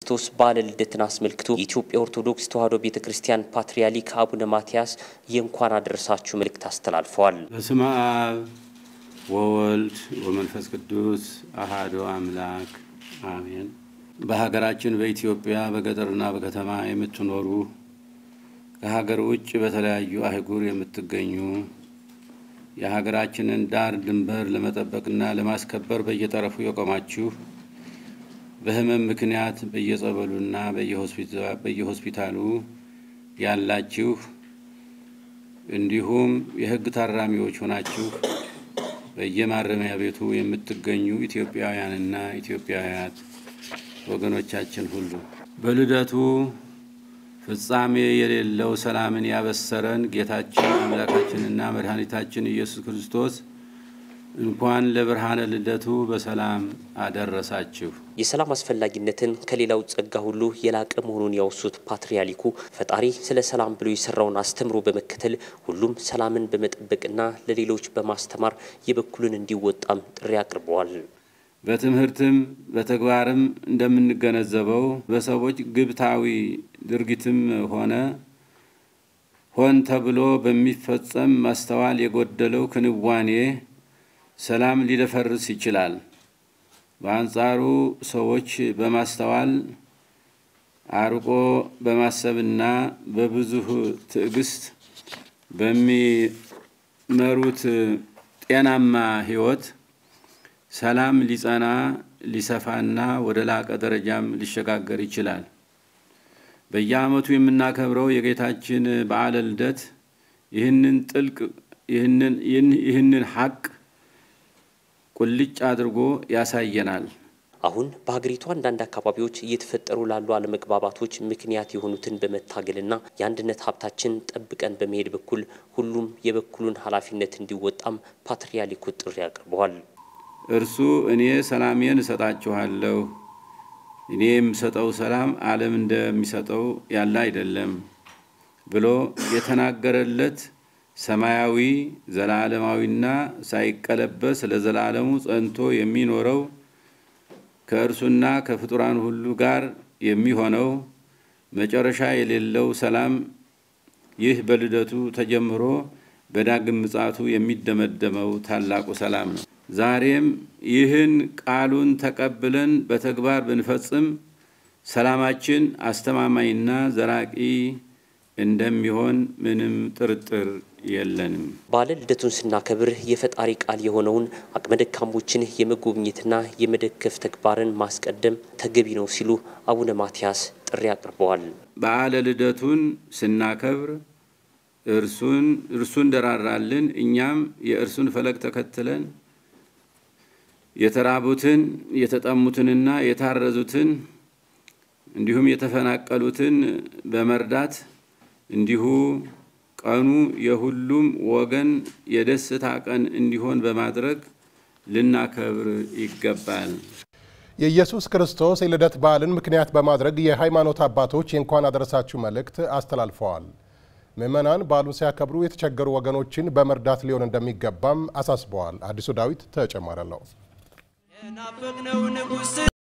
ክርስቶስ በዓለ ልደትን አስመልክቶ የኢትዮጵያ ኦርቶዶክስ ተዋሕዶ ቤተ ክርስቲያን ፓትርያርክ አቡነ ማትያስ የእንኳን አደረሳችሁ መልእክት አስተላልፈዋል። በስመ አብ ወወልድ ወመንፈስ ቅዱስ አሃዱ አምላክ አሜን። በሀገራችን በኢትዮጵያ በገጠርና በከተማ የምትኖሩ ከሀገር ውጭ በተለያዩ አህጉር የምትገኙ የሀገራችንን ዳር ድንበር ለመጠበቅና ለማስከበር በየጠረፉ የቆማችሁ በሕመም ምክንያት በየጸበሉና በየሆስፒታሉ ያላችሁ እንዲሁም የሕግ ታራሚዎች ሆናችሁ በየማረሚያ ቤቱ የምትገኙ ኢትዮጵያውያንና ኢትዮጵያውያት ወገኖቻችን ሁሉ በልደቱ ፍጻሜ የሌለው ሰላምን ያበሰረን ጌታችን አምላካችንና መድኃኒታችን ኢየሱስ ክርስቶስ እንኳን ለብርሃነ ልደቱ በሰላም አደረሳችሁ። የሰላም አስፈላጊነትን ከሌላው ጸጋ ሁሉ የላቀ መሆኑን ያወሱት ፓትርያርኩ ፈጣሪ ስለ ሰላም ብሎ የሰራውን አስተምሮ በመከተል ሁሉም ሰላምን በመጠበቅና ለሌሎች በማስተማር የበኩሉን እንዲወጣም ጥሪ አቅርበዋል። በትምህርትም በተግባርም እንደምንገነዘበው በሰዎች ግብታዊ ድርጊትም ሆነ ሆን ተብሎ በሚፈጸም ማስተዋል የጎደለው ክንዋኔ ሰላም ሊደፈርስ ይችላል። በአንጻሩ ሰዎች በማስተዋል አርቆ በማሰብና በብዙህ ትዕግስት በሚመሩት ጤናማ ሕይወት ሰላም ሊጸና ሊሰፋና ወደ ላቀ ደረጃም ሊሸጋገር ይችላል። በየዓመቱ የምናከብረው የጌታችን በዓለ ልደት ይህንን ጥልቅ ይህንን ሀቅ ቁልጭ አድርጎ ያሳየናል። አሁን በሀገሪቱ አንዳንድ አካባቢዎች እየተፈጠሩ ላሉ አለመግባባቶች ምክንያት የሆኑትን በመታገልና የአንድነት ሀብታችን ጠብቀን በመሄድ በኩል ሁሉም የበኩሉን ኃላፊነት እንዲወጣም ፓትርያርኩ ጥሪ አቅርበዋል። እርሱ እኔ ሰላሜን እሰጣችኋለሁ፣ እኔ የምሰጠው ሰላም ዓለም እንደሚሰጠው ያለ አይደለም ብሎ የተናገረለት ሰማያዊ ዘላለማዊና ሳይቀለበስ ለዘላለሙ ጸንቶ የሚኖረው ከእርሱና ከፍጡራን ሁሉ ጋር የሚሆነው መጨረሻ የሌለው ሰላም ይህ በልደቱ ተጀምሮ በዳግም ምጽአቱ የሚደመደመው ታላቁ ሰላም ነው። ዛሬም ይህን ቃሉን ተቀብለን በተግባር ብንፈጽም ሰላማችን አስተማማኝና ዘላቂ እንደሚሆን ምንም ጥርጥር የለንም። በዓለ ልደቱን ስናከብር የፈጣሪ ቃል የሆነውን አቅመ ደካሞችን የመጎብኘትና የመደገፍ ተግባርን ማስቀደም ተገቢ ነው ሲሉ አቡነ ማትያስ ጥሪ አቅርበዋል። በዓለ ልደቱን ስናከብር እርሱን እርሱ እንደራራልን እኛም የእርሱን ፈለግ ተከትለን የተራቡትን የተጠሙትንና የታረዙትን እንዲሁም የተፈናቀሉትን በመርዳት እንዲሁ ቀኑ የሁሉም ወገን የደስታ ቀን እንዲሆን በማድረግ ልናከብር ይገባል። የኢየሱስ ክርስቶስ የልደት በዓልን ምክንያት በማድረግ የሃይማኖት አባቶች የእንኳን አደረሳችሁ መልእክት አስተላልፈዋል። ምዕመናን በዓሉን ሲያከብሩ የተቸገሩ ወገኖችን በመርዳት ሊሆን እንደሚገባም አሳስበዋል። አዲሱ ዳዊት ተጨማሪ አለው።